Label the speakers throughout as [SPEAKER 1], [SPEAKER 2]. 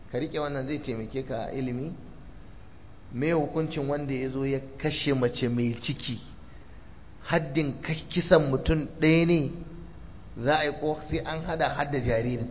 [SPEAKER 1] ka riƙe wannan zai taimake ka a ilimi me hukuncin wanda ya zo ya kashe mace mai ciki haddin kisan mutum ɗaya ne za a yi ko sai an hada hadda jaririn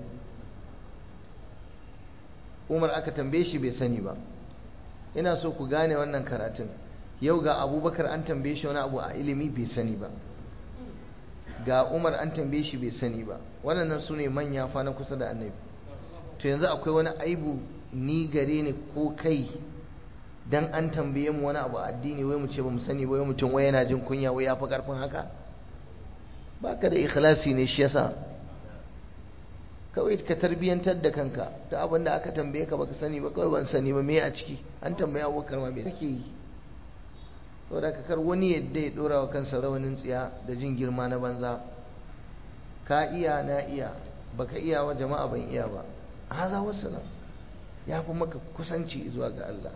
[SPEAKER 1] umar aka tambaye shi bai sani ba ina so ku gane wannan karatun yau ga abubakar an tambaye shi wani abu a ilimi bai sani ba ga umar an tambaye shi bai sani ba waɗannan su ne manya fa na kusa da annabi to yanzu akwai wani aibu ni gare ni ko kai dan an tambaye mu wani abu a addini wai mu ce ba mu sani wai mutum wai yana jin kunya wai ya fi karfin haka baka da ikhlasi ne shi yasa kawai ka tarbiyantar da kanka da abin da aka tambaye ka baka sani ba kawai ban sani ba me a ciki an tambaye abubakar ma me kake yi saboda ka kar wani yadda ya dora wa kansa rawanin tsiya da jin girma na banza ka iya na iya baka iya wa jama'a ban iya ba haza wassalam ya fi maka kusanci zuwa ga Allah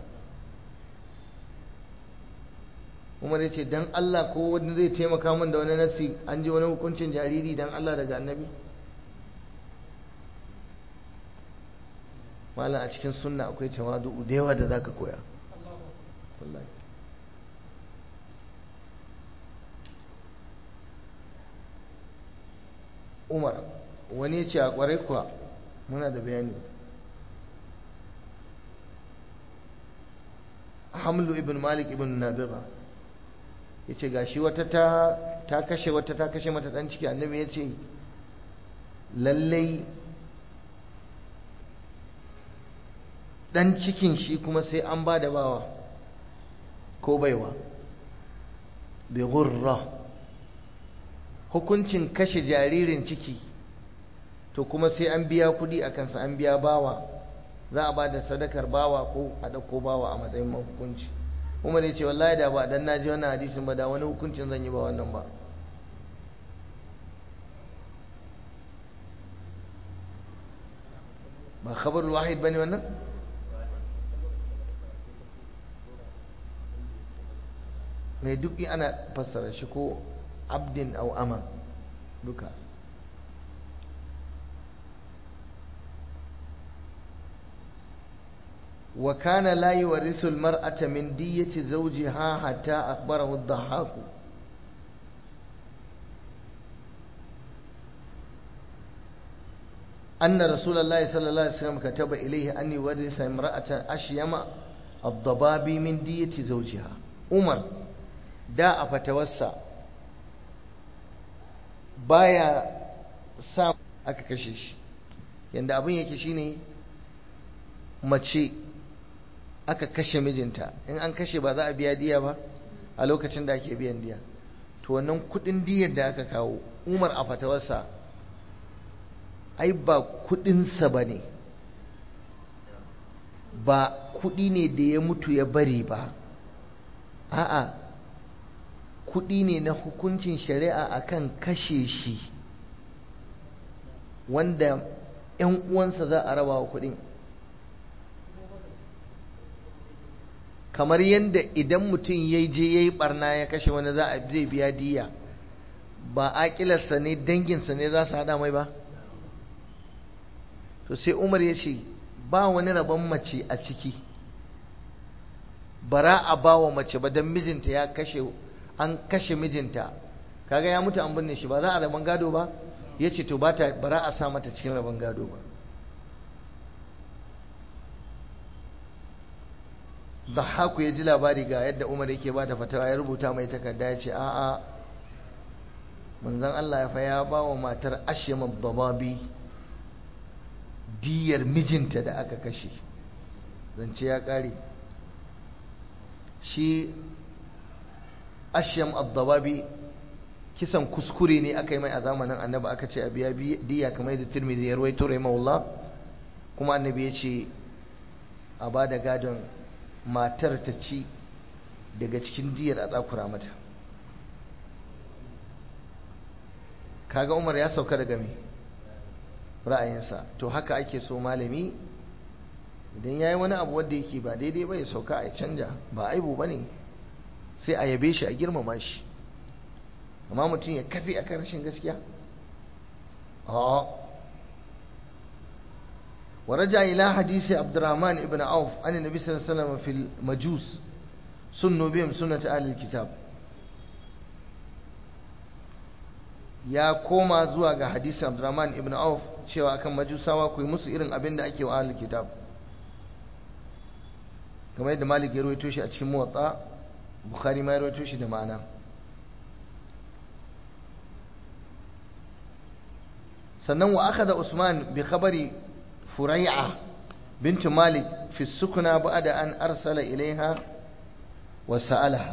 [SPEAKER 1] Umar ya ce dan Allah ko wani zai taimaka min da wani nasi an ji wani hukuncin jariri dan Allah daga annabi malam a cikin sunna akwai tawadu da yawa da zaka koya wallahi Umar wani ya ce a kwarai kuwa muna da bayani Hamlu ibn Malik ibn Nabira ya ce ga shi wata ta kashe wata ta kashe mata dan ciki annabi ya ce lallai dan cikin shi kuma sai an ba da bawa ko baiwa bi gurra hukuncin kashe jaririn ciki to kuma sai an biya kudi a kansa an biya bawa za a ba da sadakar bawa ko a ɗauko bawa a matsayin hukunci umar ya ce wallahi da ba dan naji wannan hadisin ba da wani hukuncin zan yi ba wannan ba ba khabarul wahid bane wannan mai duk ana fassara shi ko abdin au ama duka وكان لا يورث المرأة من دية زوجها حتى أخبره الضحاك أن رسول الله صلى الله عليه وسلم كتب إليه أن يورث امرأة أشيم الضباب من دية زوجها عمر دا فتوسع بايا سام aka kashe shi yanda abin yake shine mace aka kashe mijinta in an kashe ba za a biya diya ba a lokacin da ake biyan diya to wannan kudin diyar da aka kawo umar a fatawarsa ai ba kudinsa ba ne ba kudi ne da ya mutu ya bari ba a'a kudi ne na hukuncin shari'a akan kashe shi wanda 'yan uwansa za a raba wa kudin kamar yadda idan mutum ya je ya yi barna ya kashe wani za a zai biya diya ba aƙilarsa ne danginsa ne za su haɗa mai ba to sai umar ya ce ba wani rabon mace a ciki bara a ba wa mace ba don mijinta ya kashe an kashe mijinta kaga ya mutu an binne shi ba za a rabon gado ba ya ce to ba ta bara a sa mata cikin rabon gado ba Dahaku ya ji labari ga yadda Umar yake ba da fatawa ya rubuta mai takarda ya ce a'a manzon Allah ya fa ya ba wa matar Ashyam dababi diyar mijinta da aka kashe zance ya kare shi Ashyam dababi kisan kuskure ne aka yi mai a zamanin annabi aka ce a biya diya kamar yadda Tirmidhi ya rawaito rahimahullah kuma annabi ya ce a ba da gadon matar ta ci daga cikin diyar a tsakura mata kaga umar ya sauka daga me ra'ayinsa to haka ake so malami idan ya yi wani abu wanda yake ba daidai ba ya sauka a canja ba aibu ba ne sai a yabe shi a girmama shi amma mutum ya kafi a rashin gaskiya ورجع إلى حديث عبد الرحمن بن عوف عن النبي صلى الله عليه وسلم في المجوس سنوا بهم سنة أهل الكتاب ya koma zuwa ga hadisin Abdurrahman ibn Auf cewa akan majusawa ku yi musu irin abin da ake wa ahlul kitab kamar yadda Malik ya rawaito shi a cikin Muwatta Bukhari ma ya rawaito shi da ma'ana sannan wa akhadha Usman bi khabari Furai'a bint Malik fi sukuna ba'da an arsala ilaiha wa sa'alaha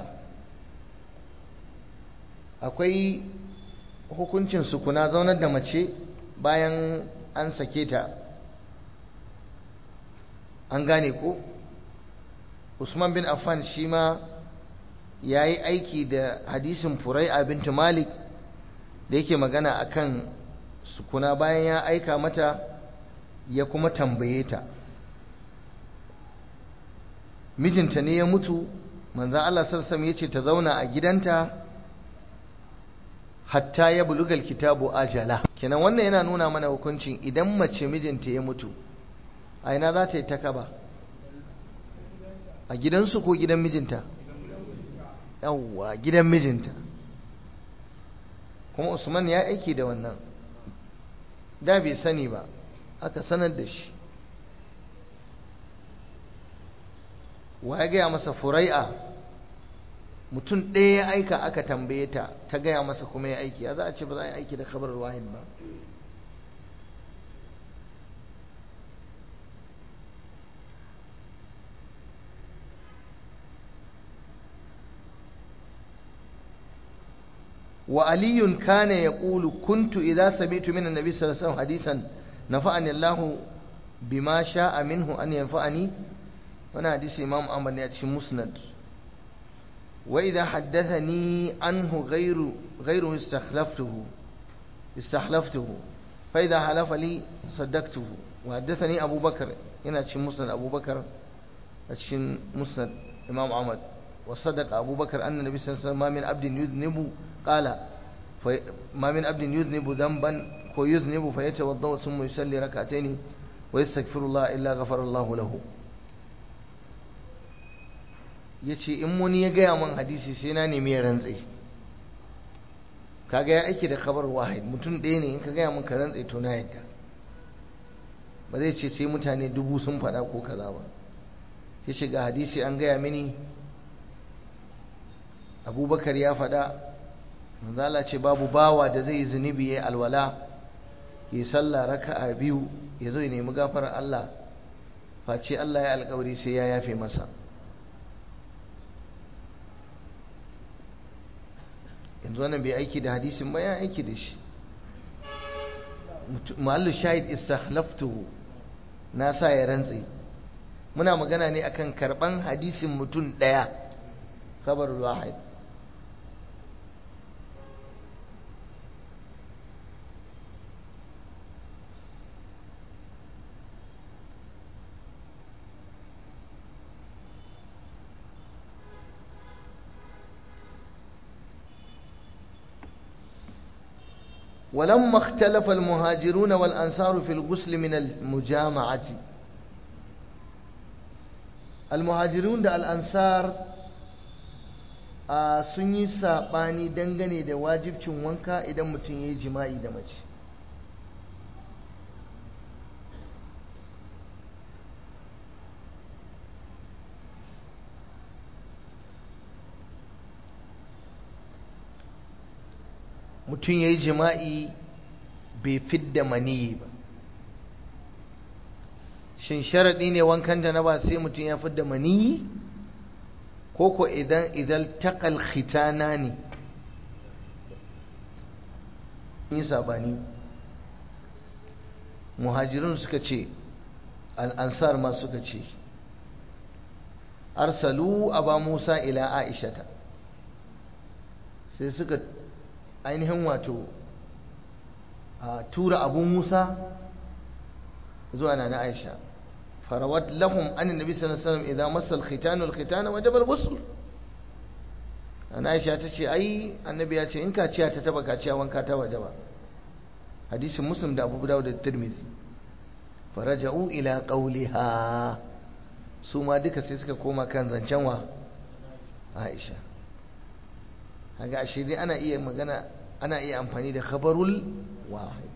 [SPEAKER 1] akwai hukuncin sukuna zaunar da mace bayan an sake ta an gane ko Usman bin Affan shi ma ya yi aiki da hadisin Furai'a bint Malik da yake magana akan sukuna bayan ya aika mata ya kuma tambaye ta mijinta ne ya mutu manzan Allah sarsam ya ce ta zauna a gidanta hatta ya bulugal kitabu ajala kenan wannan yana nuna mana hukuncin idan mace mijinta ya mutu a ina za ta yi ta kaba a gidansu ko gidan mijinta yawwa gidan mijinta kuma usman ya aiki da wannan da bai sani ba aka sanar da shi wa ya gaya masa furai'a mutum ɗaya ya aika aka tambaye ta ta gaya masa kuma ya aiki ya za a ce ba za a yi aiki da kabar wahid ba وعلي كان يقول كنت إذا سمعت من النبي صلى الله عليه وسلم حديثا نفعني الله بما شاء منه أن ينفعني وانا حديث إمام أحمد يأتي مسند وإذا حدثني عنه غير غيره استخلفته استحلفته فإذا حلف لي صدقته وحدثني أبو بكر هنا أتي مسند أبو بكر أتي مسند إمام أحمد وصدق أبو بكر أن النبي صلى الله عليه وسلم ما من عبد يذنب قال ما من عبد يذنب ذنبا ويذنب فيتوضا ثم يصلي ركعتين ويستغفر الله الا غفر الله له yace in wani ya gaya man hadisi sai na nemi ya rantse kaga ya aiki da kabar wahid mutum ɗaya ne in ka gaya min ka rantse to na yadda ba zai ce sai mutane dubu sun faɗa ko kaza ba ya shiga hadisi an gaya mini abubakar ya faɗa manzala ce babu bawa da zai zunubi ya alwala ya sallah raka'a biyu ya zo ya nemi gafarar Allah face Allah ya alkawari sai ya yafe masa yanzu wannan bai aiki da hadisin ba ya aiki da shi ma'allu shahid istakhlaftuhu na sa ya rantse muna magana ne akan karban hadisin mutum daya khabarul wahid ولما اختلف المهاجرون والأنصار في الغسل من المجامعة المهاجرون da al'ansar a sun yi saɓani dangane da wajibcin wanka idan mutum ya yi jima'i da mace mutum ya yi jima'i bai fidda maniyi ba shin sharaɗi ne wankan janaba sai mutum ya fidda maniyi ko ko idan idan taƙal khitana ne yi sabani muhajirun suka ce al'ansar ma suka ce arsalu aba musa ila aishata sai suka ainihin wato a tura abu musa zuwa na na aisha farawat lahum an nabi sallallahu alaihi wasallam idan masal khitanu al khitana wajaba al ghusl ana aisha ta ce ai annabi ya ce in kaciya ta taba kaciya wanka ta wajaba hadisin muslim da abu dawud da tirmidhi faraja'u ila qawliha su ma duka sai suka koma kan zancen wa Aisha kaga ashe dai ana iya magana ana iya amfani da khabarul wahid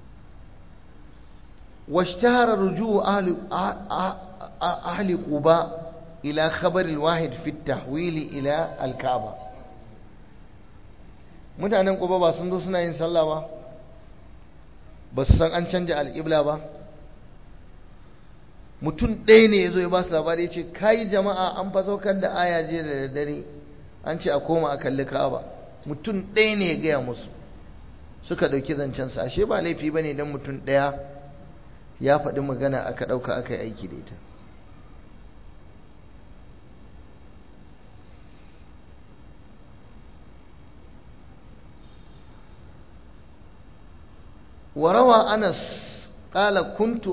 [SPEAKER 1] واشتهر رجوع أهل أهل قباء إلى خبر الواحد في التحويل إلى الكعبة mutanen ƙuba ba sun zo suna yin sallah ba ba su san an canja al'ibla ba mutum ɗaya ne ya zo ya ba su labari ya ce kayi jama'a an fa saukar da aya je da daddare an ce a koma a kalli ka'aba mutum ɗaya ne ya gaya musu suka ɗauki zancensa ashe ba laifi ba ne don mutum ɗaya ya faɗi magana aka ɗauka aka yi aiki da ita وروى أنس قال كنت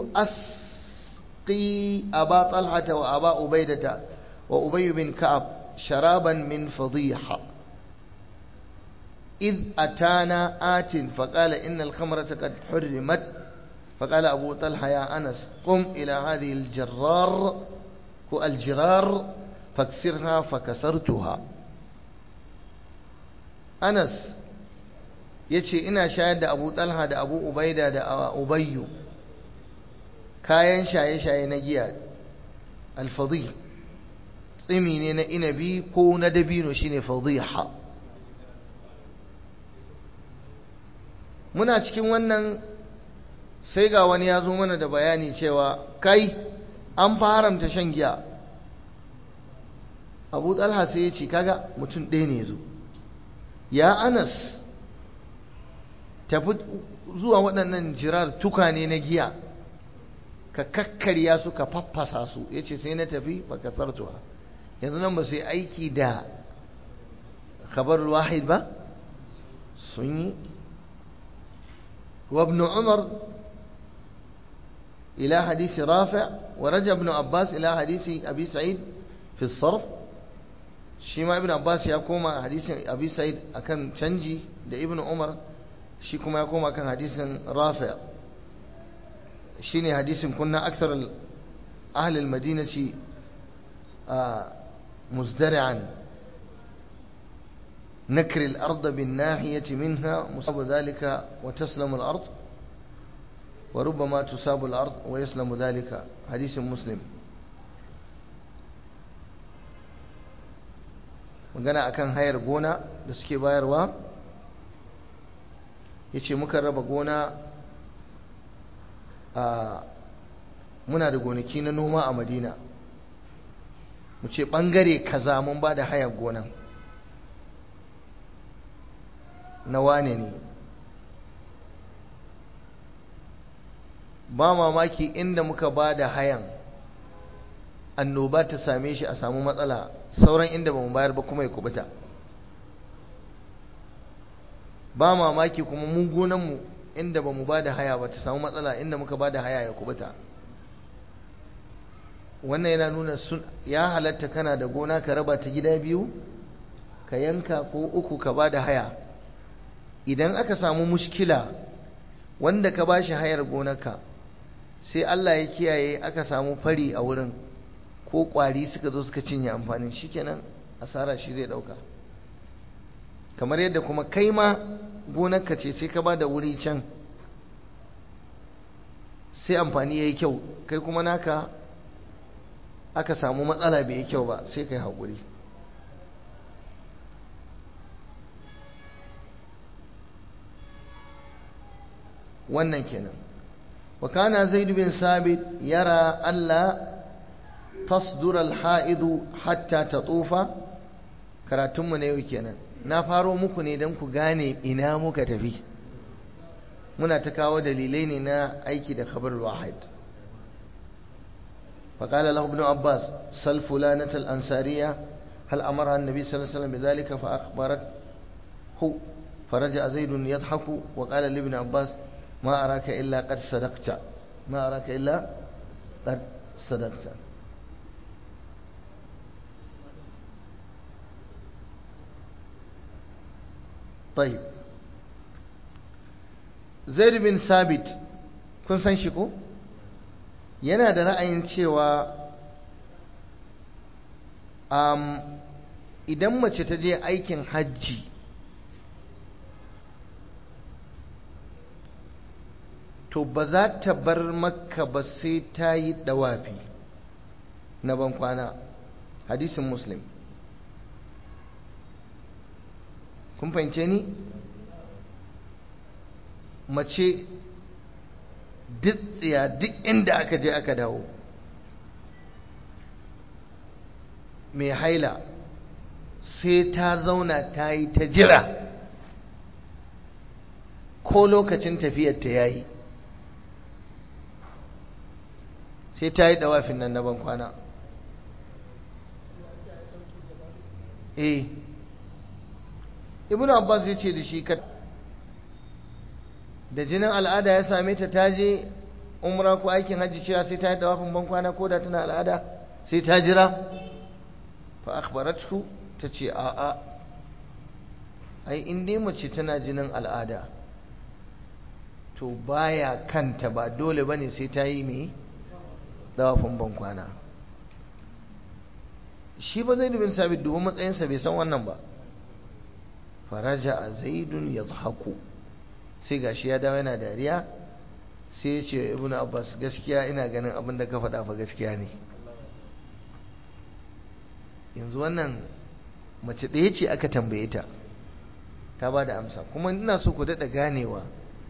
[SPEAKER 1] أسقي أبا طلحة وأبا عبيدة وأبي بن كعب شرابا من فضيحة إذ أتانا آت فقال إن الخمرة قد حرمت فقال أبو طلحة يا أنس قم إلى هذه الجرار هو الجرار فاكسرها فكسرتها أنس yace ina shayar da Abu Talha da Abu Ubaida da Ubayyu kayan shaye-shaye na giya alfadhi tsimi ne na inabi ko na dabino shine fadhiha muna cikin wannan sai ga wani ya zo mana da bayani cewa kai an fa haramta shan giya abu talha sai ya ce kaga mutum ɗaya ne ya zo ya anas tafi zuwa waɗannan jirar tukane na giya ka kakkarya su ka faffasa su ya ce sai na tafi ba ka sartuwa yanzu nan ba su yi aiki da khabar wahid ba sun yi وابن عمر إلى حديث رافع ورجع ابن عباس إلى حديث أبي سعيد في الصرف شيما ابن عباس يقوم حديث أبي سعيد أكن تنجي ده ابن عمر شيكما يقوم أكن حديث رافع شيني حديث كنا أكثر أهل المدينة مزدرعا نكر الأرض بالناحية منها مصاب ذلك وتسلم الأرض وربما تصاب الأرض ويسلم ذلك حديث مسلم magana akan hayar gona da suke bayarwa ya ce muka raba gona a muna da gonaki na noma a madina mu ce ɓangare kaza mun ba da hayar gonan na wane ne ba mamaki inda muka ba da hayan annoba ta same shi a samu matsala sauran inda ba mu bayar ba kuma ya kubuta ba mamaki kuma mun gonanmu inda ba mu ba da haya ba ta samu matsala inda muka ba da haya ya kubuta wannan yana nuna ya halatta kana da gona ka raba ta gida biyu ka yanka ko uku ka ba da haya idan aka samu mushkila wanda ka ba shi hayar gonarka sai Allah ya kiyaye aka samu fari a wurin ko kwari suka zo suka cinye amfanin shikenan asara shi zai dauka kamar yadda kuma kai ma gonarka ce sai ka ba da wuri can sai amfani ya yi kyau kai kuma naka aka samu matsala bai yi kyau ba sai kai haƙuri wannan kenan wa kana zaid bin sabit yara alla tasdur al-ha'id hatta tatufa karatun mu ne yau kenan na faro muku ne dan ku gane ina muka tafi muna ta kawo dalilai ne na aiki da khabar wahid فقال له ابن عباس سل فلانة الأنصارية هل أمرها النبي صلى الله عليه وسلم بذلك فأخبرته فرجع زيد يضحك وقال لابن عباس ما أراك إلا قد صدقت ما أراك إلا قد صدقت طيب زيد بن ثابت كن سنشكو yana da ra'ayin cewa um, idan mace ta je aikin hajji to ba za ta bar makka ba sai ta yi dawafi na ban kwana hadisin muslim kun fahimce ni mace duk tsiya duk inda aka je aka dawo mai haila sai ta zauna ta yi ta jira ko lokacin tafiyar ta yayi sai ta yi dawafin nan na ban kwana eh ibn abbas ya ce da shi ka da jinin al'ada ya same ta ta je umra ko aikin hajji cewa sai ta yi dawafin ban kwana ko da tana al'ada sai ta jira fa akhbaratu ta ce a'a ai in dai mace tana jinin al'ada to baya kanta ba dole bane sai ta yi mai dawafin ban kwana shi ba zai dubin sabit dubu matsayinsa bai san wannan ba faraja a zaidun ya haku sai gashi ya dawo yana dariya sai ya ce ibn abbas gaskiya ina ganin abin da ka faɗa fa gaskiya ne yanzu wannan mace ɗaya ce aka tambaye ta ta ba da amsa kuma ina so ku daɗa ganewa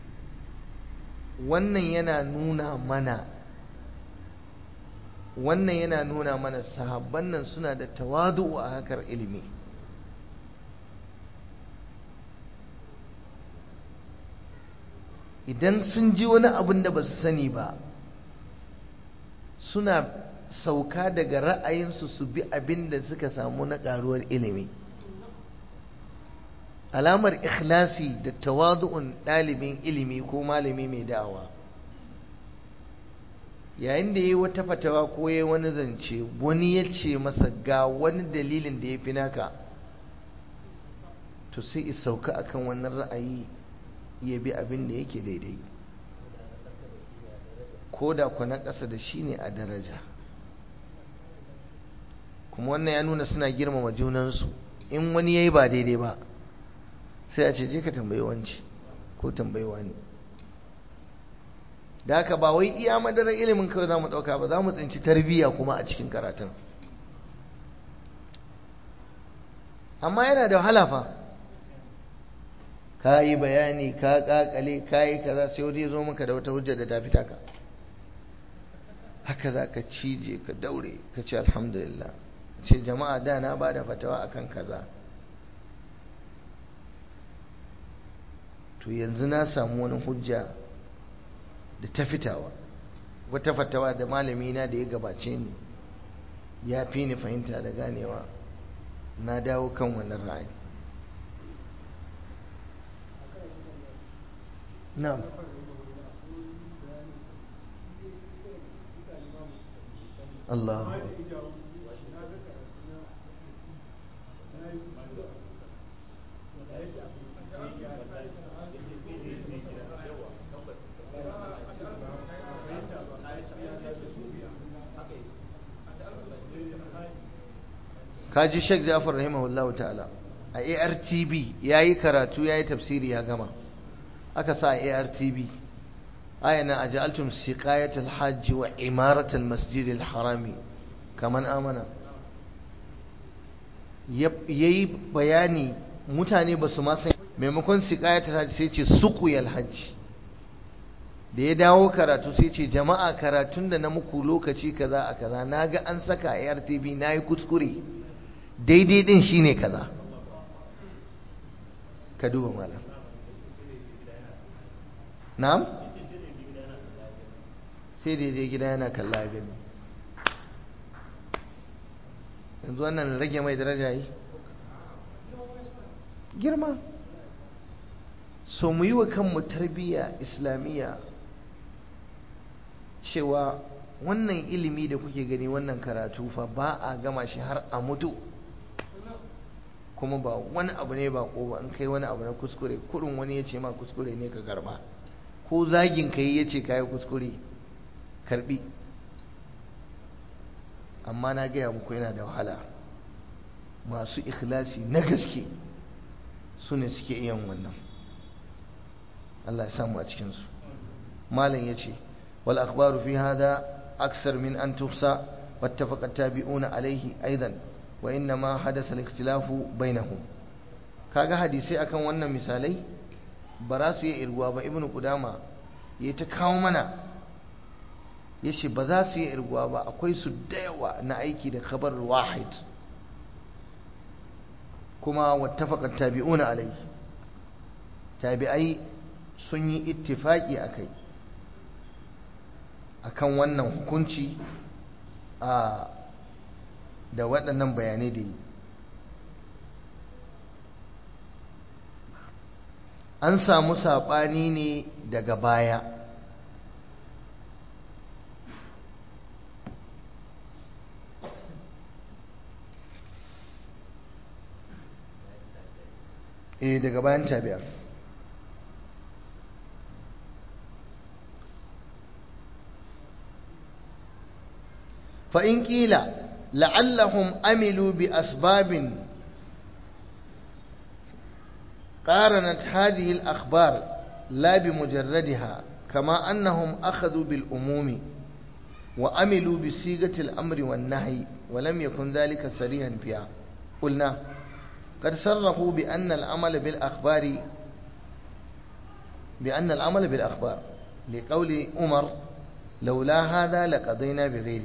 [SPEAKER 1] wannan yana nuna mana wannan yana nuna mana sahabban nan suna da tawadu a hakar ilimi idan sun ji wani abin da ba su sani ba suna sauka daga ra'ayinsu su bi abin da suka samu na ƙaruwar ilimi alamar ikhlasi da tawadu'un ɗalibin ilimi ko malami mai da'awa yayin da ya yi wata fatawa ko ya wani zance wani ya ce masa ga wani dalilin da ya fi naka to sai is sauka akan wannan ra'ayi ya bi abin da yake daidai ko da ku na ƙasa da shi ne a daraja kuma wannan ya nuna suna girmama junansu in wani ya yi ba daidai ba sai a ce je ka tambayi wanci ko tambayi wani da haka ba wai iya madarar ilimin kawai za mu ɗauka ba za mu tsinci tarbiyya kuma a cikin karatun amma yana da wahala fa ka yi bayani ka kakale ka yi kaza sai wani ya zo maka da wata hujja da ta fita ka haka za ka cije ka daure ka ce alhamdulillah ce jama'a da na ba da fatawa akan kaza to yanzu na samu wani hujja da ta fitawa wata fatawa da malami na da ya gabace ni ya fi ni fahimta da ganewa na dawo kan wannan ra'ayi na'am Allah kaji Sheikh Jafar rahimahullah ta'ala a ARTB yayi karatu yayi tafsiri ya gama aka sa ARTB ayana aj'altum siqayat al-hajj wa imarat al-masjid al-harami kaman amana yayi bayani mutane ba su ma san maimakon siqayat al-hajj sai ce suqiyal hajj da ya dawo karatu sai ce jama'a karatun da na muku lokaci kaza a kaza naga an saka ARTB nayi kuskure daidai din shine kaza ka duba malam na'am sai daidai gida yana kalla gani yanzu wannan rage mai daraja yi girma so mu yi wa kanmu tarbiyya islamiyya cewa wannan ilimi da kuke gani wannan karatu fa ba a gama shi har a mutu kuma ba wani abu ne ba ko ba in kai wani abu na kuskure kurin wani ya ce ma kuskure ne ka karba ko zagin ka yi ya ce ka yi kuskure karbi amma na gaya muku yana da wahala masu ikhlasi na gaske su ne suke iya wannan Allah ya samu a cikinsu malam ya ce wal akhbaru fi hada aksar min an tufsa wattafaqa tabi'una alaihi aidan wa inna ma hadasa al-ikhtilafu bainahum kaga hadisai akan wannan misalai ba za su yi irguwa ba ibnu qudama ya ta kawo mana yace ba za su yi irguwa ba akwai su da yawa na aiki da khabar wahid kuma wattafaqa tabi'una alaihi tabi'ai sun yi ittifaki akai akan wannan hukunci a da waɗannan bayanai da yi an samu saɓani ne daga baya eh daga bayan tabi'a فإن قيل لعلهم عملوا بأسباب قارنت هذه الأخبار لا بمجردها كما أنهم أخذوا بالأموم وعملوا بصيغة الأمر والنهي ولم يكن ذلك صريحا فيها قلنا قد صرحوا بأن العمل بالأخبار بأن العمل بالأخبار لقول عمر لولا هذا لقضينا بغيره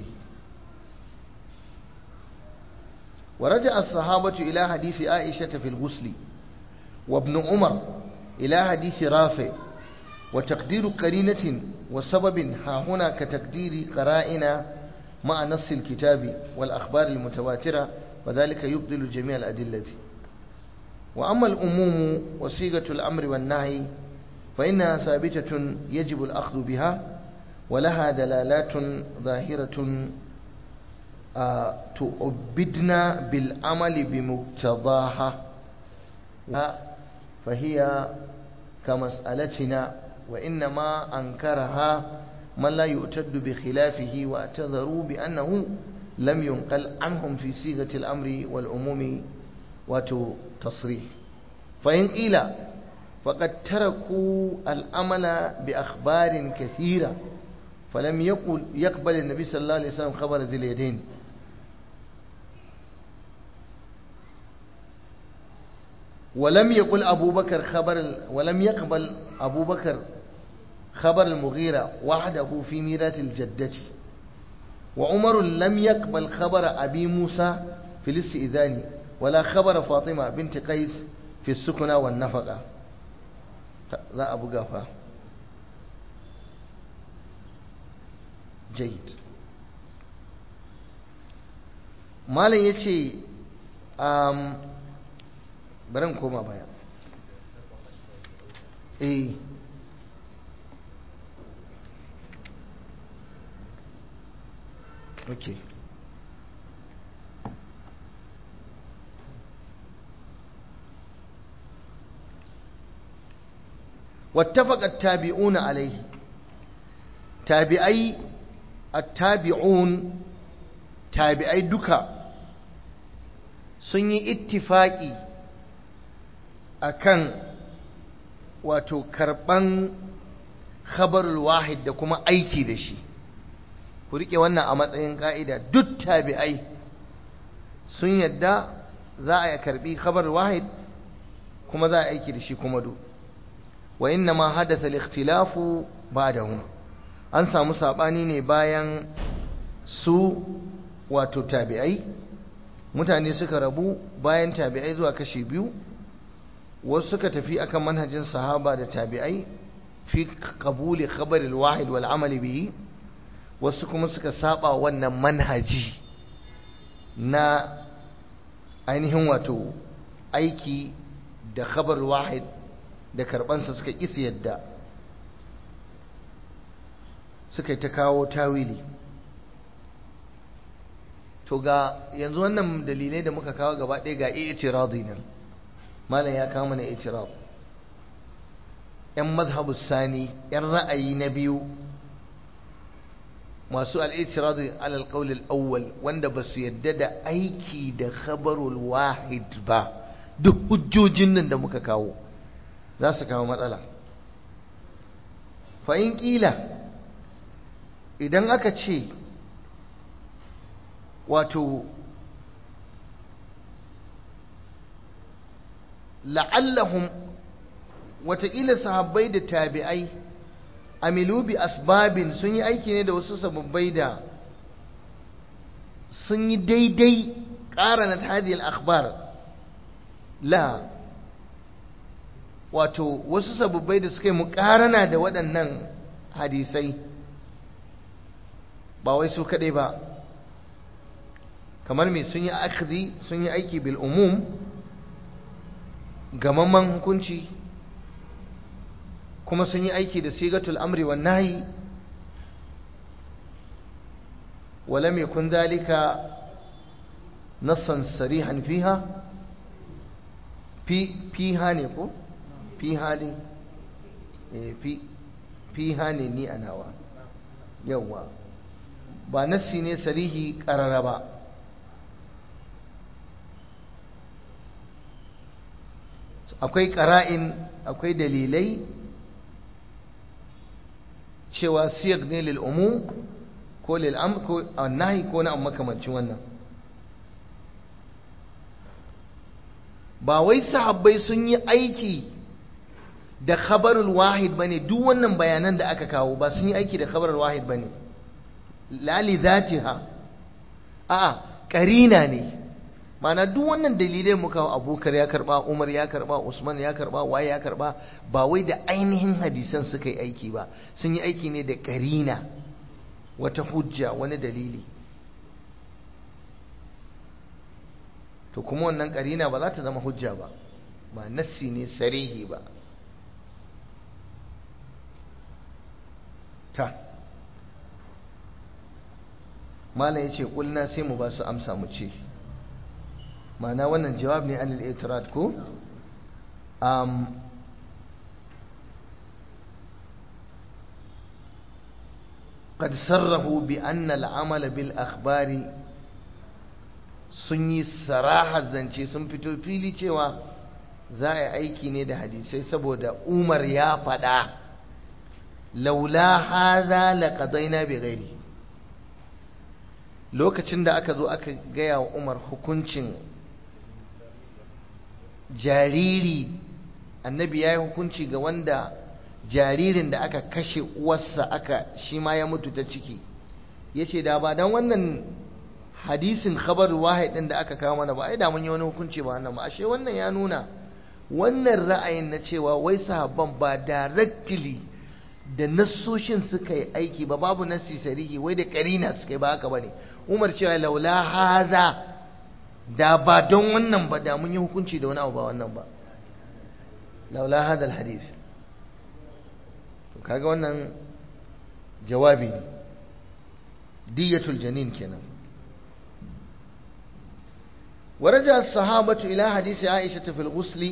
[SPEAKER 1] ورجع الصحابة إلى حديث عائشة في الغسل وابن عمر إلى حديث رافع وتقدير قرينة وسبب ها هنا كتقدير قرائن مع نص الكتاب والأخبار المتواترة وذلك يبطل جميع الأدلة وأما الأموم وصيغة الأمر والنهي فإنها ثابتة يجب الأخذ بها ولها دلالات ظاهرة تؤبدنا بالعمل بمقتضاها فهي كمسألتنا وإنما أنكرها من لا يؤتد بخلافه واعتذروا بأنه لم ينقل عنهم في صيغة الأمر والعموم وتصريح فإن قيل فقد تركوا الأمل بأخبار كثيرة فلم يقل يقبل النبي صلى الله عليه وسلم خبر ذي اليدين ولم يقل أبو بكر خبر ولم يقبل أبو بكر خبر المغيرة وحده في ميراث الجدة وعمر لم يقبل خبر أبي موسى في الاستئذان ولا خبر فاطمة بنت قيس في السكنة والنفقة لا أبو قافا جيد malam ya ce bari koma baya eh okay واتفق التابعون عليه تابعي التابعون تابعي دكا sun yi ittifaki akan wato karban khabarul wahid da kuma aiki da shi ku rike wannan a matsayin ka'ida duk tabi'ai sun yadda za a karbi khabarul wahid kuma za a aiki da shi kuma duk wa inna ma hadatha al-ikhtilafu ba'dahum an samu sabani ne bayan su wato tabi'ai mutane suka rabu bayan tabi'ai zuwa kashi biyu wasu suka tafi akan manhajin sahaba da tabi'ai fi qabuli khabar al-wahid wal amali bihi wasu kuma suka saba wannan manhaji na ainihin wato aiki da khabar wahid da karbansa suka kisa yadda suka yi ta kawo tawili to ga yanzu wannan dalilai da muka kawo gaba ɗaya ga i'tiradi nan malam ya kawo mana i'tirad yan mazhabu sani yan ra'ayi na biyu masu al'itiradu alal ƙaulil awwal wanda ba su yadda da aiki da khabarul wahid ba duk hujjojin nan da muka kawo za su kawo matsala fa'in ƙila idan aka ce wato la'allahum wataƙila sahabbai da tabi'ai amilu bi asbabin sun yi aiki ne da wasu sababbai da sun yi daidai ƙaranat hadiyar akhbar la wato wasu sababbai da suka yi muƙarana da waɗannan hadisai ba wai su kaɗai ba kamar me sun yi akzi sun yi aiki bil umum gamamman hukunci kuma sun yi aiki da sigatul amri wa nahi ولم يكن ذلك نصا صريحا فيها في فيها نيكو فيها ني في فيها ني ني انا وا يوا ba nassi ne sarihi karara ba akwai ƙara'in akwai dalilai cewa siyag ne lil'umu ko lil'am ko nahi ko na makamancin wannan ba wai sahabbai sun yi aiki da khabarul wahid bane duk wannan bayanan da aka kawo ba sun yi aiki da khabarul wahid bane lali zatiha a'a karina ne mana duk wannan dalilai muka abubakar ya karba umar ya karba usman ya karba waye ya karba ba wai da ainihin hadisan suka yi aiki ba sun yi aiki ne da karina wata hujja wani dalili to kuma wannan karina ba za ta zama hujja ba ba nassi ne sarihi ba ta malam ya ce ƙulna sai mu ba su amsa mu ce ma'ana wannan jawab ne anil itirat ko um, قد صرحوا بأن العمل بالأخبار sun yi saraha zance sun fito fili cewa za a yi aiki ne da hadisai saboda umar ya faɗa laula haza laqadaina bi ghairi lokacin da aka zo aka gaya wa umar hukuncin jariri annabi ya yi hukunci ga wanda jaririn da aka kashe uwarsa aka shi ma ya mutu ta ciki ya ce da ba don wannan hadisin khabar wahid din da aka kawo mana ba ai da mun yi wani hukunci ba wannan ba ashe wannan ya nuna wannan ra'ayin na cewa wai sahabban ba directly da nassoshin suka yi aiki ba babu nassi sarihi wai da karina suka yi ba haka bane umar cewa laula haza da ba don wannan ba da mun yi hukunci da wani abu ba wannan ba laula hadal hadis to kaga wannan jawabi ne diyatul janin kenan ورجع الصحابة إلى حديث عائشة في الغسل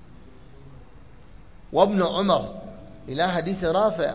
[SPEAKER 1] وابن عمر إلى حديث رافع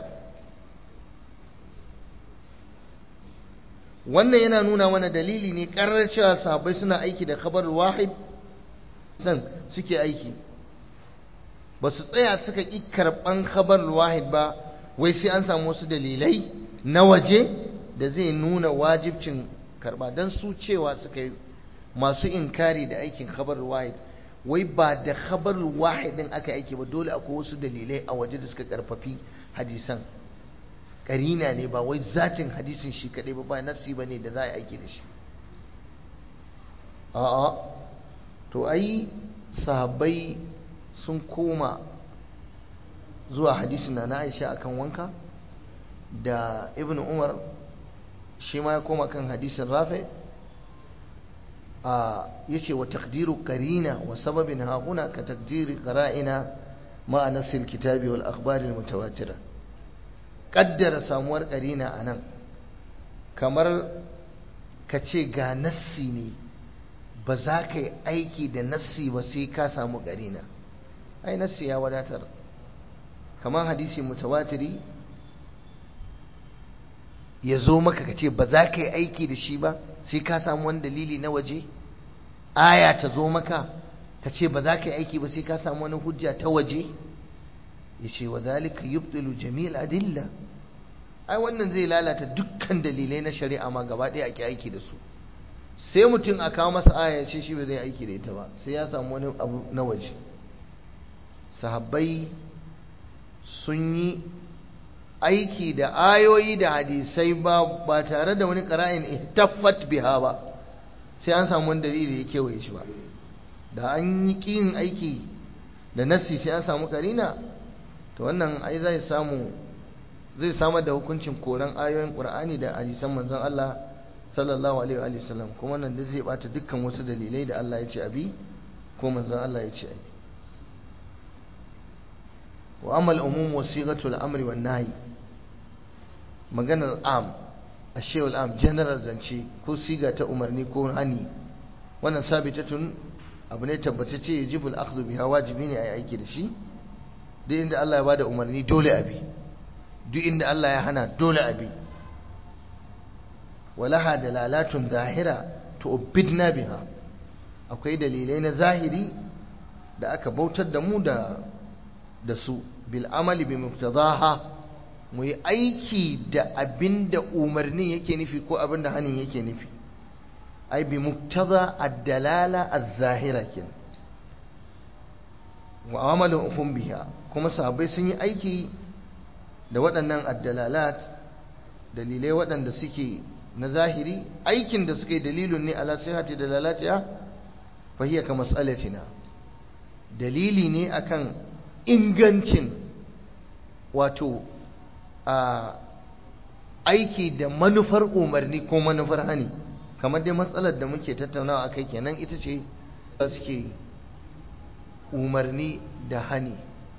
[SPEAKER 1] wannan yana nuna wani dalili ne karar cewa sahabbai suna aiki da khabar wahid san suke aiki ba su tsaya suka ƙi karɓan khabar wahid ba wai sai an samu wasu dalilai na waje da zai nuna wajibcin karɓa don su cewa suka yi masu inkari da aikin khabar wahid wai ba da khabar wahid din aka aiki ba dole akwai wasu dalilai a waje da suka karfafi hadisan karina ne ba wai zatin hadisin shi kadai ba ba nasi bane da za a aiki da shi a'a to ai sahabbai sun koma zuwa hadisin na Aisha akan wanka da Ibn Umar shi ma ya koma kan hadisin Rafi' yace wa taqdiru qarina wa sababin ha huna ka taqdiri qara'ina ma nas alkitabi wal akhbar almutawatira qaddara samuwar qarina anan kamar ka ce ga nassi ne ba za ka yi aiki da nassi ba sai ka samu qarina ai nassi ya wadatar kamar hadisi mutawatiri ya zo maka ka ce ba za ka yi aiki da shi ba sai ka samu wani dalili na waje aya ta zo maka ka ce ba za ka yi aiki ba sai ka samu wani hujja ta waje ya ce wa zalika yubtilu jami'al adilla ai wannan zai lalata dukkan dalilai na shari'a ma gaba ɗaya ake aiki da su sai mutum a kawo masa aya ya ce shi ba zai aiki da ita ba sai ya samu wani abu na waje sahabbai sun yi aiki da ayoyi da hadisai ba ba tare da wani qara'in ihtaffat biha ba sai an samu wani dalili ya kewaye shi ba da an yi kin aiki da nassi sai an samu karina to wannan ai zai samu zai samar da hukuncin koran ayoyin qur'ani da hadisan manzon Allah sallallahu alaihi wa sallam kuma nan da zai bata dukkan wasu dalilai da Allah ya ce abi ko manzon Allah ya ce abi wa amal umum wasiqatul amri wan nahi maganar am ashewul am general zance ko siga ta umarni ko hani wannan sabitatun abu ne tabbatacce yajibul akhdhu biha wajibi ne ayi aiki da shi duk inda Allah ya bada umarni dole abi duk inda Allah ya hana dole abi walaha dalalatun zahira tu'bidna biha akwai dalilai na zahiri da aka bautar da mu da da su bil amali bi muqtadaha mu yi aiki da abinda umarnin yake nufi ko abinda hanin yake nufi ai bi muqtada ad-dalala az-zahira kin wa amaluhum biha kuma sahabbai sun yi aiki da waɗannan ad-dalalat dalilai waɗanda suke na zahiri aikin da suke dalilun ne ala sihhati dalalatiha fa hiya ka mas'alatina dalili ne akan ingancin wato a aiki da manufar umarni ko manufar hani kamar dai matsalar da muke tattaunawa akai kenan ita ce suke umarni da hani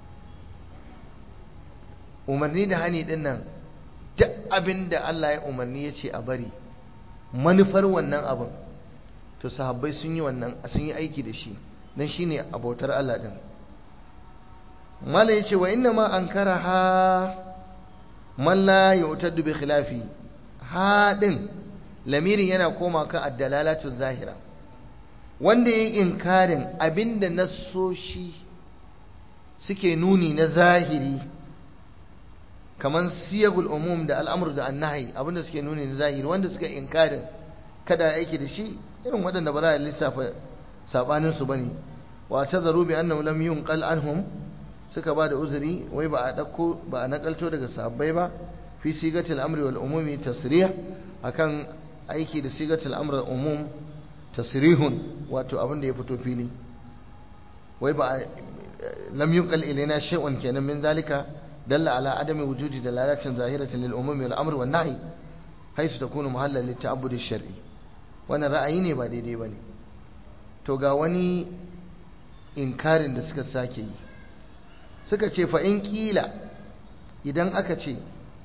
[SPEAKER 1] umarni da hani din nan duk abin da Allah ya umarni ya ce a bari manufar wannan abin to sahabbai sun yi wannan sun yi aiki da shi dan shine abautar Allah din mala yace wa inna ma ankara ha man la yu'taddu bi khilafi ha din lamirin yana koma kan ad-dalalatu zahira wanda yayi inkarin abinda nassoshi suke nuni na zahiri kaman siyagul umum da al'amru da annahi abinda suke nuni na zahiri wanda suka inkarin kada aiki da shi irin waɗanda ba za a lissafa sabanin su bane wa tazaru bi annahu lam yunqal anhum suka ba da uzuri wai ba a ɗauko ba a nakalto daga sahabbai ba fi sigatil amri wal umumi tasrih akan aiki da sigatil amri wal umum tasrihun wato abin da ya fito fili wai ba lam yunqal ilaina shay'un kenan min zalika dalla ala adami wujudi dalalatin zahiratin lil umumi wal amri wan nahi haisu takunu mahallan lit ta'abbud shar'i wannan ra'ayi ne ba daidai bane to ga wani inkarin da suka sake yi suka ce fa'in ƙila idan aka ce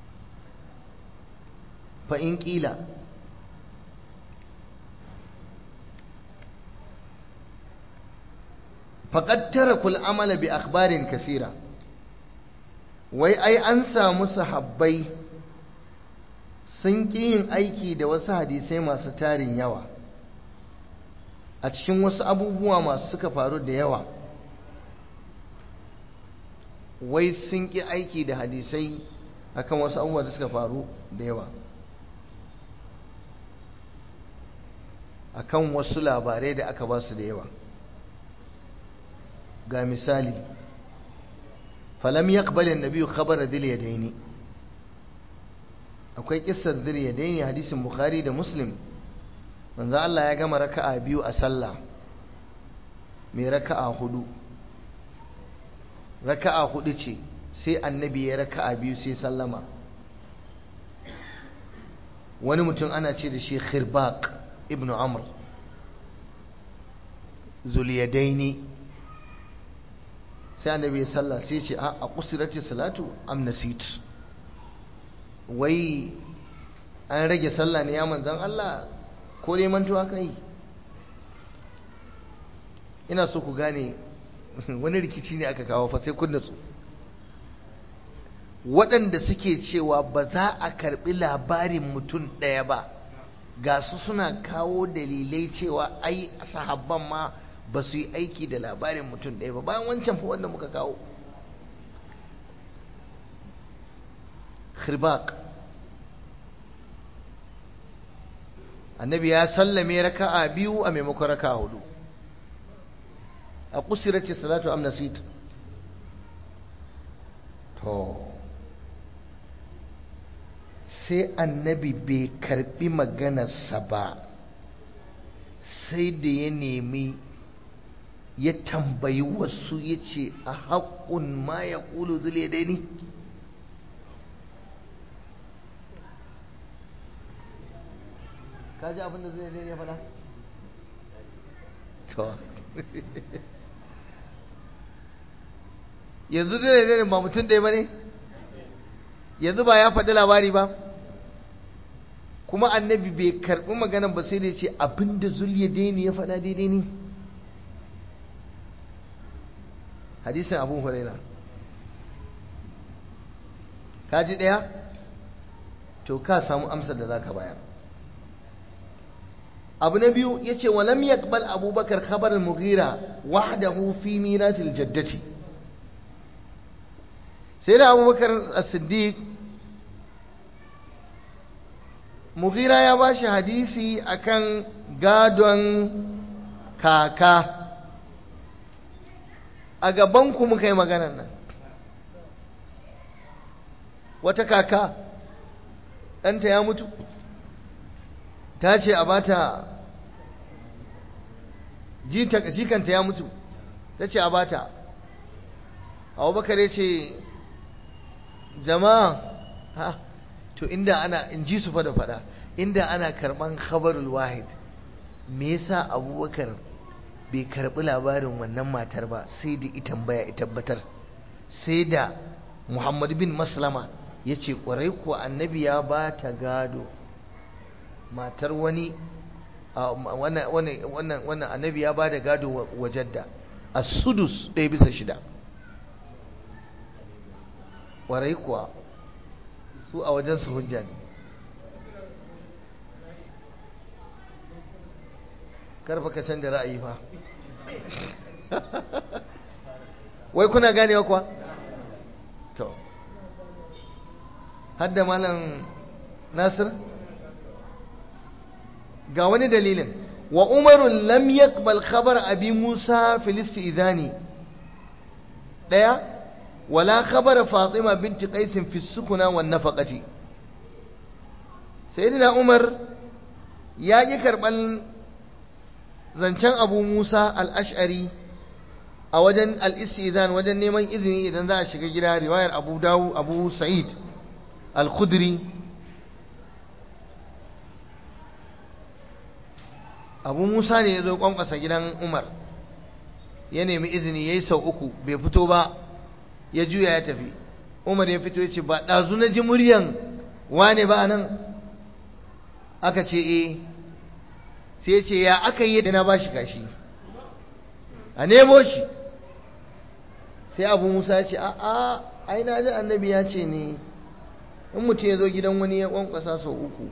[SPEAKER 1] fa'in ƙila faƙattara kul'amala bi akhbarin kasira wai ai an samu sahabbai sun ƙi yin aiki da wasu hadisai masu tarin yawa a cikin wasu abubuwa masu suka faru da yawa wai sun ƙi aiki da hadisai akan wasu abubuwa da suka faru da yawa akan wasu labarai da aka ba su da yawa ga misali falam yaqbal an-nabi khabara dil yadaini akwai kissar dil yadaini hadisin bukhari da muslim manzo Allah ya gama raka'a biyu a sallah mai raka'a hudu raka'a hudu ce sai annabi ya raka'a biyu sai sallama wani mutum ana ce da shi khirbaq ibnu amr zuliyadaini sai annabi ya salla sai ce a kusirati salatu am nasit wai an rage sallah ne ya manzan Allah ko dai mantuwa kai ina so ku gane wani rikici ne aka kawo fa sai kun natsu waɗanda suke cewa ba za a karɓi labarin mutum ɗaya ba ga su suna kawo dalilai cewa ai sahabban ma ba su yi aiki da labarin mutum ɗaya ba bayan wancan fa wanda muka kawo khirbaq annabi ya sallame raka'a biyu a maimakon raka'a hudu a kusirati salatu am nasit to sai annabi bai karbi maganarsa ba sai da ya nemi ya tambayi wasu ya ce a haƙun ma ya ƙulu zule daini ka ji abin da zai daidai fada? to yanzu da daidai ba mutum ɗaya ba ne yanzu ba ya faɗi labari ba kuma annabi bai karɓi maganan ba sai da ce abin da zulya daini ya faɗa daidai ne hadisin abu huraira ka ji ɗaya to ka samu amsar da za ka bayar abu na biyu ya ce walam yaqbal abubakar khabar al-mughira wahdahu fi miratil jaddati sai da abubakar as-siddiq mughira ya ba shi hadisi akan gadon kaka a gabanku muka yi maganar nan wata kaka ɗanta ya mutu ta ce a bata jikanta ya mutu ta ce a bata abubakar ya ce jama'a ha to inda ana in ji su fada fada inda ana karban khabarul wahid me yasa abubakar bai karbi labarin wannan matar ba sai da ita baya ita tabbatar sai da muhammad bin maslama ya ce kwarai kuwa annabi ya ba ta gado matar wani wannan annabi ya ba da gado wa jadda a sudus ɗaya bisa shida ƙwarai kuwa su a wajen su hujja ne karfa ka canza ra'ayi fa wai kuna ganewa kuwa to hadda malam nasir ga wani dalilin wa umarun lam yaqbal khabar abi musa fil istidani daya wala khabar fatima binti qais fi sukuna wan nafaqati sayyidina umar ya yi karban zancen abu musa al-ash'ari a wajen al-istizan wajen neman izini idan za a shiga gida riwayar abu dawu abu sa'id al-khudri abu musa ne ya zo kwankwasa gidan umar ya nemi izini ya yi sau uku bai fito ba ya juya ya tafi umar ya fito ya ce ba ɗazu na ji muryan wane ba nan aka ce e sai ya ce ya aka yi da na ba shi kashi a nemo shi sai abu musa ya ce a a ai na ji annabi ya ce ne in mutum ya zo gidan wani ya kwankwasa sau uku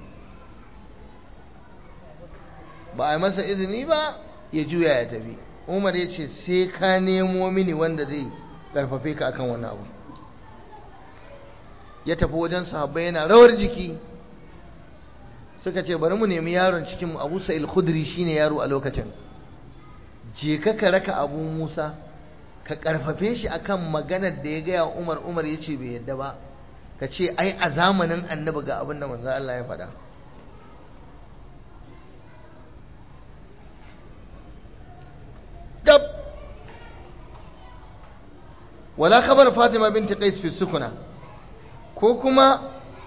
[SPEAKER 1] ba a yi masa izini ba ya juya ya tafi umar ya ce sai ka nemo mini wanda zai karfafe ka akan wani abu ya tafi wajen sahabbai yana rawar jiki suka ce bari mu nemi yaron cikin mu abu sa'il khudri shine yaro a lokacin je ka ka raka abu musa ka karfafe shi akan maganar da ya gaya umar umar ya ce bai yadda ba ka ce ai a zamanin annabi ga abin da manzo Allah ya faɗa dab wala khabar fatima binti qais fi sukuna ko kuma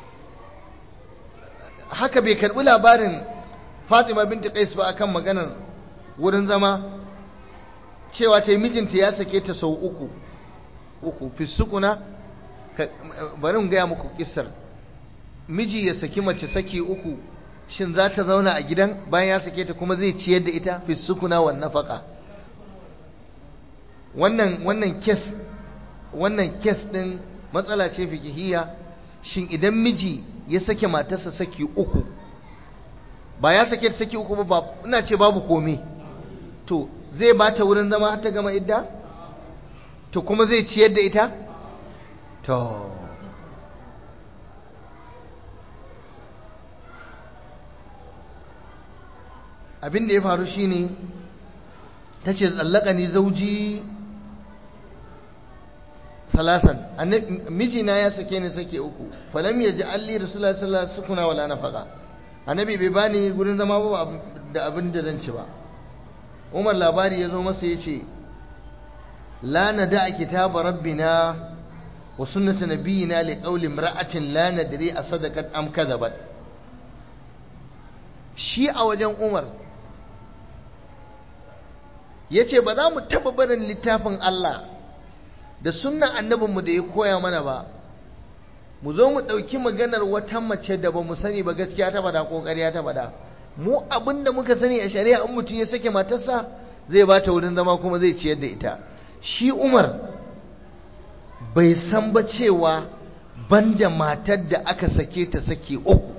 [SPEAKER 1] haka bai karbi labarin fatima binti qais ba akan maganar wurin zama cewa ta mijinta ya sake ta sau uku uku fi sukuna bari in gaya muku kissar miji ya saki mace saki uku shin za ta zauna a gidan bayan ya sake ta kuma zai ciyar da ita fi sukuna wan nafaka wannan wannan kes wannan kes din matsala ce fikihiyya shin idan miji ya sake matarsa saki uku ba ya sake saki uku ba ina ce babu komai to zai ba ta wurin zama har ta gama idda to kuma zai ciyar da ita to abin da ya faru shine ta ce tsallaka ni zauji salasan mijina ya sake ni sake uku falam ya ji alli rasulullah sallallahu alaihi sukuna wala nafaka annabi bai bani gurin zama ba da abin da zan ci ba umar labari ya zo masa ya ce la nada kitaba rabbina wa sunnata nabiyina li qawli imra'atin la nadri asadaqat am kadhabat shi a wajen umar yace ba za mu taba barin littafin Allah da sunnan annabinmu da ya koya mana ba mu zo mu ɗauki maganar wata mace da ba mu sani ba gaskiya ta bada ko ƙarya ta bada mu abin da muka sani a shari'a in mutum ya sake matarsa zai ba ta wurin zama kuma zai ciyar da ita shi umar bai san ba cewa banda matar da aka sake ta sake uku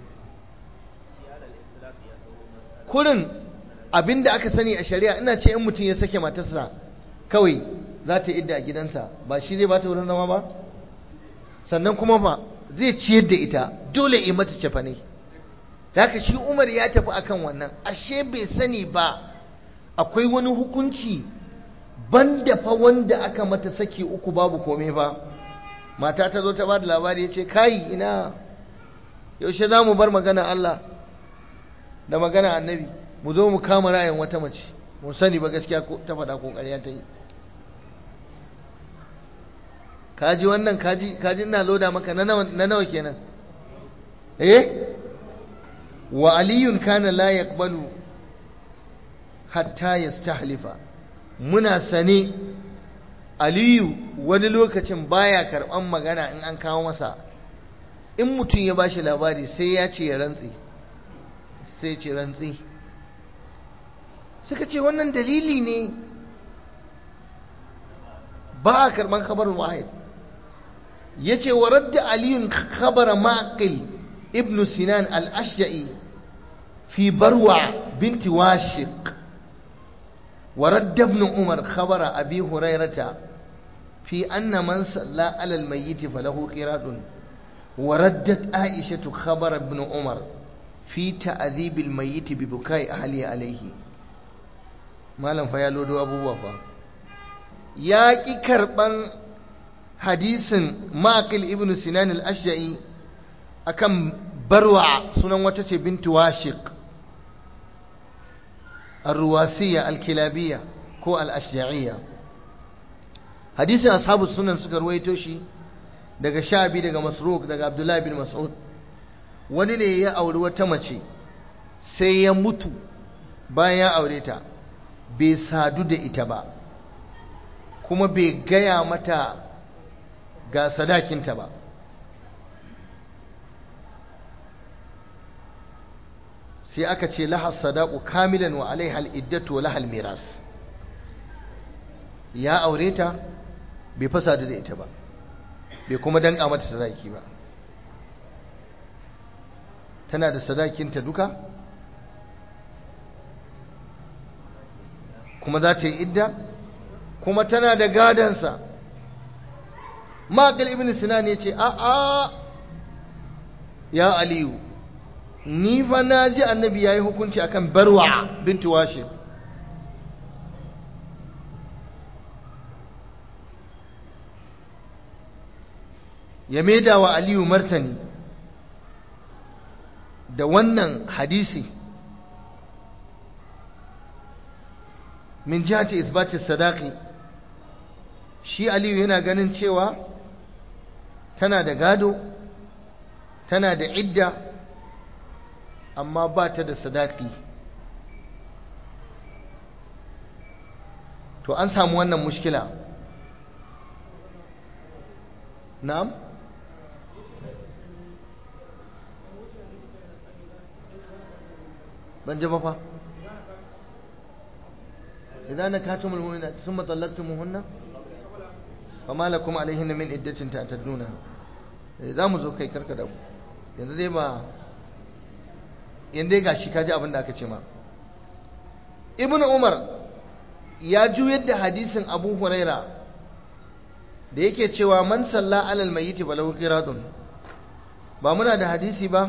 [SPEAKER 1] kurin abin da aka sani a shari'a ina ce in mutum ya sake matarsa kawai za ta idda a gidansa ba shi zai ba ta wurin zama ba sannan kuma ba zai ciyar da ita dole yi mata cefa ne haka shi umar ya tafi akan wannan ashe bai sani ba akwai wani hukunci banda fa wanda aka mata saki uku babu kome ba mata ta zo ta ba da labari ya ce kai ina yaushe za mu bar magana Allah da magana annabi mu zo mu kama ra'ayin wata mace mu sani ba gaskiya ta faɗa ko ƙarya ta yi kaji wannan kaji kaji ina loda maka na nawa kenan eh wa aliyun kana la yaqbalu hatta yastahlifa muna sane aliyu wani lokacin baya karban magana in an kawo masa in mutum ya bashi labari sai ya ce ya rantsi sai ce rantsi suka ce wannan dalili ne ba a karban kabarin wahid yace wa radda aliyun khabara maqil ibn sinan al-ashja'i fi barwa binti washiq wa radda ibn umar khabara abi hurairata fi anna man salla ala al-mayyit falahu qiratun wa raddat aisha khabara ibn umar fi ta'dhib al-mayyit bi bukai ahli alayhi malam fa ya lodo abubuwa fa ya ki karban hadisin maqil ibn sinan al-ashja'i akan barwa sunan wata ce bintu washiq ar-ruwasiyya al-kilabiyya ko al-ashja'iyya hadisin ashabu sunan suka ruwaito shi daga shabi daga masruq daga abdullahi bin mas'ud wani ne ya auri wata mace sai ya mutu bayan ya aure ta bai sadu da ita ba kuma bai gaya mata ga sadakinta ba sai aka ce lahas sadaku kamilan wa alaihal iddatu wa lahal miras ya aure ta bai fasa da ita ba bai kuma danka mata sadaki ba tana da sadakinta duka kuma za ta yi idda kuma tana da gadansa maƙil ibn sinan ya ce a'a ya aliyu ni fa na ji annabi ya yi hukunci akan barwa binti washe ya maida wa aliyu martani da wannan hadisi min jihati isbati sadaqi shi aliyu yana ganin cewa tana da gado tana da idda amma ba ta da sadaki to an samu wannan mushkila na'am ban ji ba fa idan na katumul mu'minat thumma talaqtumuhunna fama lakum alaihinna min iddatin ta'tadduna za mu zo kai karka da mu yanzu dai ba yanzu dai gashi kaji abin da aka ce ma ibnu umar ya juyar da hadisin abu huraira da yake cewa man salla alal mayyiti balau qiradun ba muna da hadisi ba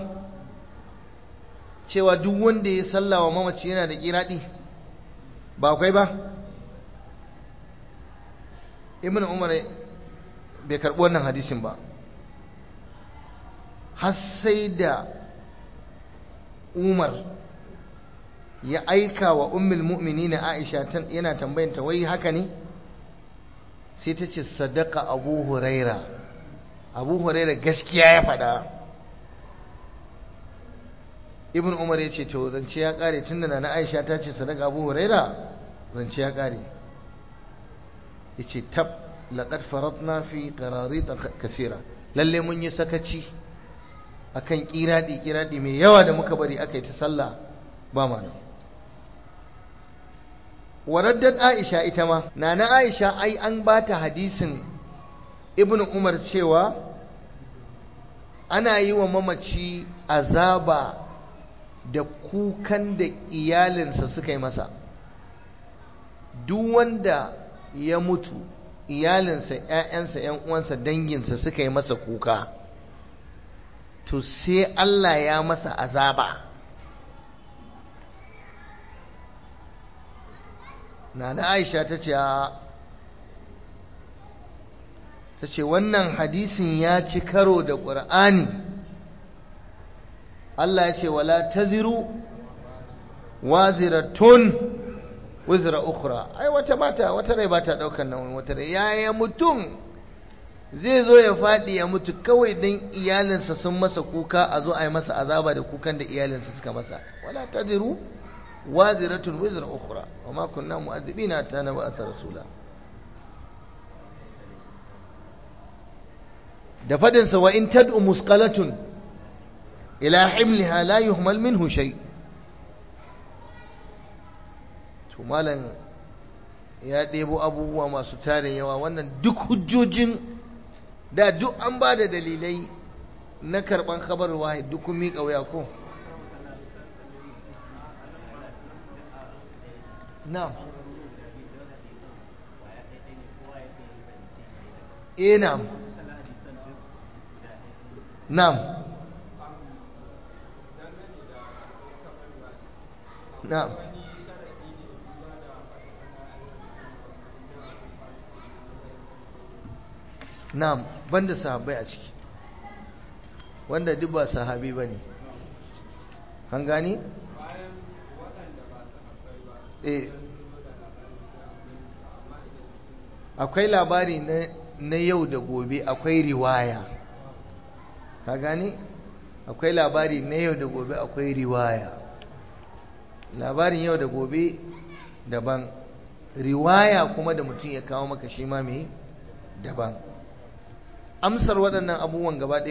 [SPEAKER 1] cewa duk wanda ya salla wa mamaci yana da kiradi ba akwai ba ibnu umar bai karbi wannan hadisin ba har sai da umar ya aika wa ummul mu'minina aisha yana tambayanta wai haka ne sai ta ce sadaka abu huraira abu huraira gaskiya ya faɗa ibn umar ya ce to zance ya ƙare tun da na aisha ta ce sadaka abu huraira zance ya ƙare ya ce tab laƙad faratna fi ƙarari kasira lalle mun yi sakaci akan kiradi kiradi mai yawa da muka bari aka yi ta sallah ba ma nan waraddat aisha ita ma nana aisha ai an bata hadisin ibnu umar cewa ana yi wa mamaci azaba da kukan da iyalinsa suka yi masa duk wanda ya mutu iyalinsa 'ya'yansa 'yan uwansa danginsa suka yi masa kuka to sai Allah ya masa azaba Nana Aisha ta ce ta ce wannan hadisin ya ci karo da ƙur'ani Allah ya ce wala taziru waziratun wizra ukhra ai wata mata wata rai bata daukan nan wata rai yaya mutum zai zo ya faɗi ya mutu kawai don iyalinsa sun masa kuka a zo a yi masa azaba da kukan da iyalinsa suka masa wala taziru waziratun wizra ukhra wa ma kunna mu'adhibina ta na ba'atha rasula da fadin sa wa in tad'u musqalatun ila himliha la yuhmal minhu shay to malam ya ɗebo abubuwa masu tarin yawa wannan duk hujjojin da duk an ba da dalilai na karban khabar wahid duk kun miƙa wuya ko na'am eh na'am na'am na'am na'am banda sahabbai a ciki wanda duk ba sahabi bane an gani eh akwai labari na yau da gobe akwai riwaya ka gani akwai labari na yau da gobe akwai riwaya labarin yau da gobe daban riwaya kuma da mutum ya kawo maka shi ma mai daban amsar waɗannan abubuwan gaba